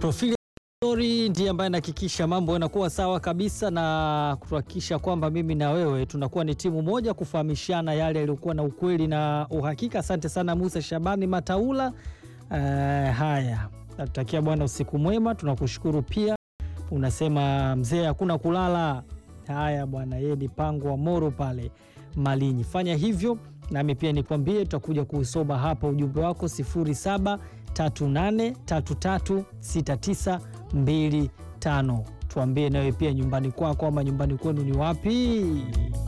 Profili Story ndiye ambaye anahakikisha mambo yanakuwa sawa kabisa na kuhakikisha kwamba mimi na wewe tunakuwa ni timu moja kufahamishana yale yaliyokuwa na ukweli na uhakika. Asante sana Musa Shabani Mataula. Uh, haya, natutakia bwana usiku mwema, tunakushukuru pia. Unasema mzee hakuna kulala. Haya bwana, yeye ni pango wa Moro pale Malinyi. Fanya hivyo nami pia nikwambie, tutakuja kuusoma hapa ujumbe wako 0738336925. Tuambie nawe pia nyumbani kwako ama nyumbani kwenu ni wapi?